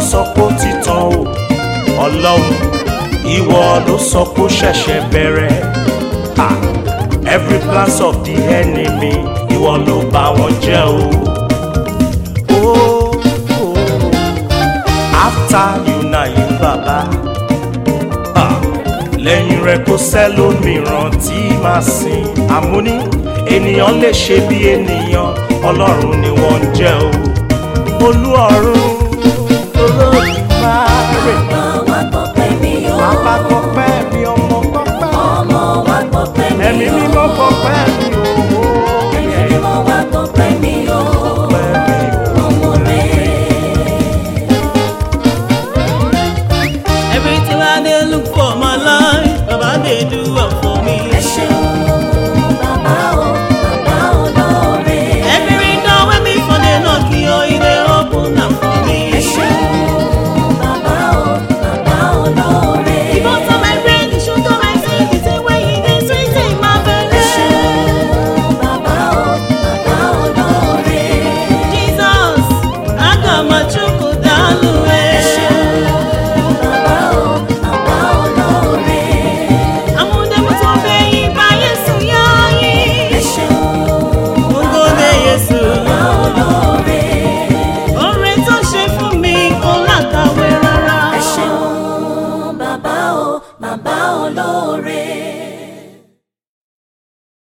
sọ pé ó ti tán o ọlọ́run ìwọ ló sọ pé ó ṣẹ̀ṣẹ̀ bẹ̀rẹ̀ ah every plans of the enemy ìwọ ló bá wọn jẹ́ o. Oh, oh. after you na you baba ah lẹ́yìn rẹ̀ kò sẹ́lómìíràn tí màá sìn àmúní ènìyàn lè ṣe bí ènìyàn ọlọ́run ni wọ́n ń jẹ́ o olú ọ̀run olódùmarè Bàbá gbọ́pẹ́ mi o. bàbá gbọ́pẹ́ mi ọmọ gbọ́pẹ́ Ọmọ wa gbọ́pẹ́ mi o. ẹ̀mí mímọ́ gbọ́pẹ́ mi o. Ẹ̀mí mímọ́ wa gbọ́pẹ́ mi o. Gbọ́pẹ́ mi o. Ọmọ rẹ̀. Everything I dey look for my life, Baba dey do am for me. Ẹ ṣeun bàbá o, bàbá olóore. Every door wey me for dey knock, yo, e dey open am for me. Ẹ ṣeun bàbá o, bàbá olóore. He butter my brain, he sugar my skin, he say when he dey sweet in my Ẹ belly. ṣeun bàbá o, bàbá olóore. Jesus, aga m achụkwu daalụ Ẹ e. ṣeun bàbá o, bàbá olóore. Amụdemụtụbeghị ba Yesu ya anyị. Ẹ ṣeun Ngode Yesu, bàbá olóore. oore tó ṣe fún mi kò lákàwé rárá. Ẹ ṣeun bàbá o, bàbá olóore.